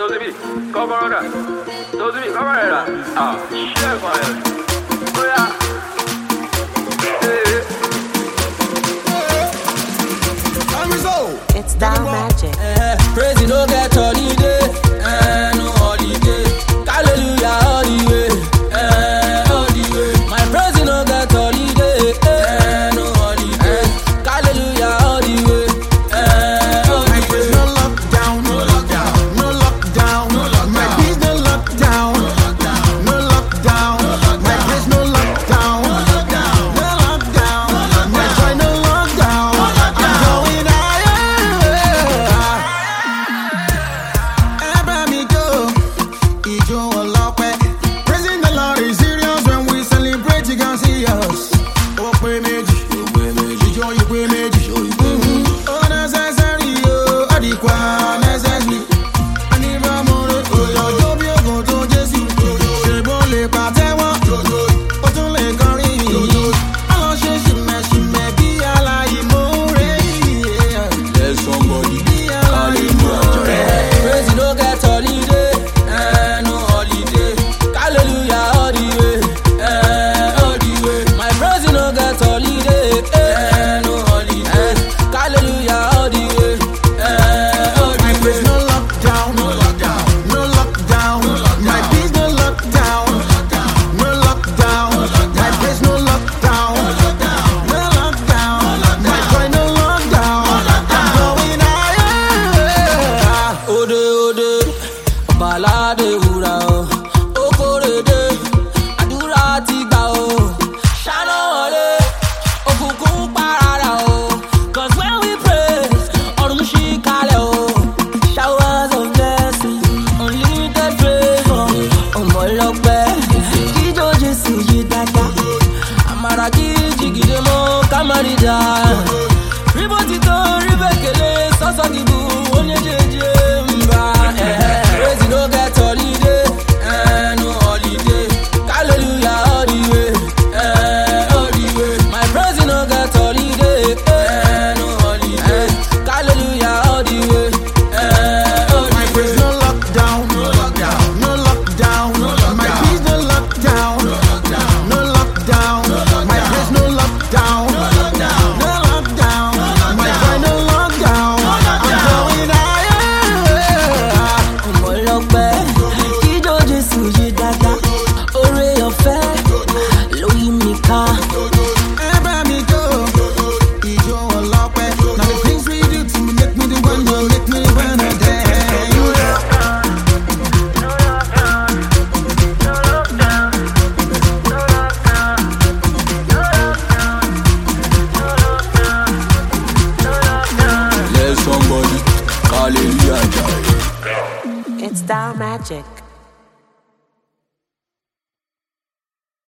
síbí kọ́kọ́rọ́ dà tó síbí kọ́kọ́rọ́ rẹ̀ dà ah ṣé ẹ̀kọ́ rẹ̀ bóyá. It's down magic. Praise no get holiday, eh, no holiday. Hallelujah all the way, eh, all the way. My praise no get holiday, eh, no holiday. Hallelujah all the way, eh, all the way. No lockdown, no lockdown, no lockdown, no lockdown. My biz no lockdown, no lockdown, no lockdown. My biz no lockdown, no lockdown, no lockdown. My joy no lockdown. I'm going higher. Ẹ bá mi jó, ijó ọlọ́pẹ́. Praising the Lord is serious when we celebrate, you can see us. Ó pé méjì, ijó yìí pé méjì. Mhm. Ó necessary o, ó di kwa necessary. Ẹni bá mú re, òyòjó bí ògùn tó Jésù. Ṣèbó lè pàtẹ́wọ́, ó tún lè kọrin. Á lọ ṣe ṣìmẹ̀ṣìmẹ̀ bí aláìmoore. Let somebody Bí aláìmoore. Praise no get holiday, eh, no holiday. Hallelujah all the way, eh, all the way. My praise no get holiday, eh, no holiday. Hallelujah all the way, eh, all the My way. place no lockdown, no lockdown, no lockdown. My biz no lockdown, no lockdown. My place no lockdown, no lockdown. My joy no lockdown. I'm going higher. Ode ode, ọ̀bàládé wúrà o, okòrèdè, àdúrà ti gbà o, ṣáná wọlé, òkùnkùn parara o, cause when we pray, ọ̀run ṣí kalẹ̀ o, showers of blessing, unlimited favour, ọmọ ọlọ́pẹ́, jíjó Jésù yí dáadáa, àmàrà kí jìgìdè mọ́ kámárìdá. Ríbó ti tó rí bẹ́kẹ̀lé sọ́sọ́ dìbò oníjèjì mbà. Praise no get holiday, eh, no holiday. Hallelujah all the way, eh, all the way. My praise no get holiday, eh, no holiday. Hallelujah all the way, eh, all the My way. place no lockdown, no lockdown, no lockdown. My biz no lockdown, no lockdown, no lockdown. My place no lockdown, no lockdown, no lockdown. My joy no lockdown. I'm going higher. ọmọ ọlọpẹ jíjó jésù yí dáadáa oore ọfẹ ló yí mi ká. Ẹ bá mi jó, ijó ọlọ́pẹ́. Now the things we do to me make me the one you make me wanna dance. let somebody hallelujah jai. It's down magic.